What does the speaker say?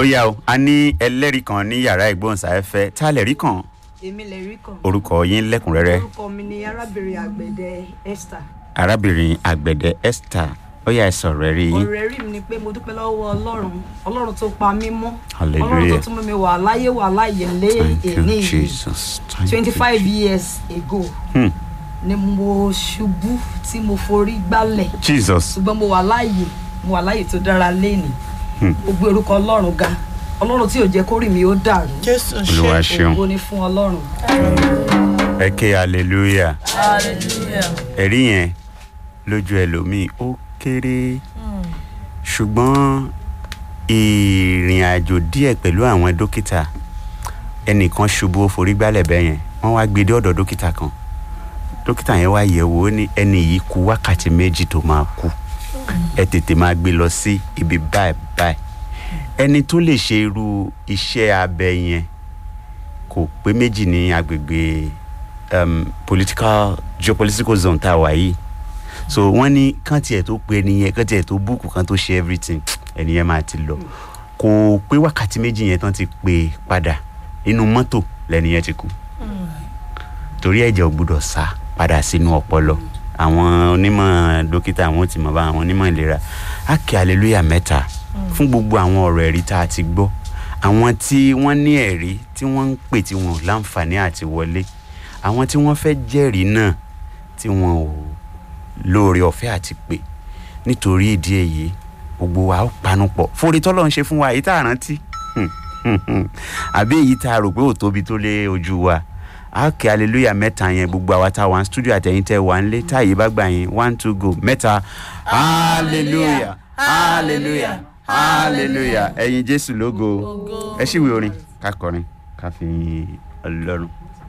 ó yá o a ní ẹlẹ́rìí kan ní yàrá ìgbóhùnsáfẹ́fẹ́ tá a lè rí kan èmi lè rí kan. orúkọ yín lẹ́kùnrẹ́rẹ́ orúkọ mi ni arábìnrin àgbẹ̀dẹ esther. arábìnrin àgbẹ̀dẹ esther ó yá ẹ sọ̀rọ̀ ẹ rí yín ọ̀rẹ́ rí mi ni pé mo dúpẹ́ lọ́wọ́ ọlọ́run ọlọ́run tó pa mí mọ́ Hallelujah. ọlọ́run tó tún mú mi wà láyé wà láyé lé thank you èní jesus thank twenty you five years ago Hmm. ni mo ṣubú tí mo forí gbálẹ̀ jesus ṣùgbọ́n mo wà láàyè mo wà láàyè tó dára léènì Hmm. mo gbé orúkọ ọlọ́run ga ọlọ́run tí ò jẹ́ kórì mi ó dàrú jésù olúwa ṣe ṣeun ògo ni fún ọlọ́run. ẹ ké hallelujah hallelujah ẹ̀rí yẹn lójú ẹlòmíì ó kéré ṣùgbọ́n ìrìn àjò díẹ̀ pẹ̀lú àwọn dókítà ẹnìkan ṣubú ó forí gbálẹ̀ bẹ́ẹ̀ yẹn wọ́n wá gbé dé ọ̀dọ̀ dókítà kan dókítà yẹn wá yẹ̀ wò ó ní ẹni yìí kù wákàtí méjì tó máa kú ẹ tètè máa gbé lọ sí ibi báyìí báyìí ẹni tó lè ṣe irú iṣẹ́ abẹ yẹn kò pé méjì ní agbègbè um, political geopolitical zone tá a wà yìí so wọ́n ní kán tiẹ̀ tó pe ẹnìyẹn kán tiẹ̀ tó búùkù kán tó ṣe everything ẹnìyẹn máa ti lọ kò pé wákàtí méjì yẹn tán ti pè padà inú mọ́tò lẹ́nìyẹn ti kú torí ẹ̀jẹ̀ ò gbúdọ̀ sá padà sínú ọpọlọ àwọn onímọ̀ dókítà àwọn ò ti mọ̀ bá àwọn onímọ̀ ìlera á kí hallelujah mẹ́ta fún gbogbo àwọn ọ̀rọ̀ ẹ̀rí tá a ti gbọ́ àwọn tí wọ́n ní ẹ̀rí tí wọ́n ń pè tí wọn ò láǹfààní àti wọlé àwọn tí wọ́n fẹ́ jẹ́rìí náà tí wọn ò lóore ọ̀fẹ́ àti pè nítorí ìdí èyí gbogbo wa ó panu pọ̀ forí tọ́lọ́ ń ṣe fún wa èyí tá a rántí àbí èyí tá a rò pé ò tóbi tó lé ojú wa a kí hallelujah mẹ́ta yẹn gbogbo àwa tá a wà ní studio àtẹ̀yìn tẹ́ wà ń lé tá àyè bá gbà yín one two go mẹ́ta hallelujah hallelujah hallelujah ẹ̀yin jésù lógo ẹ ṣíwèé orin ká kọrin ká fi yin ọlọ́run.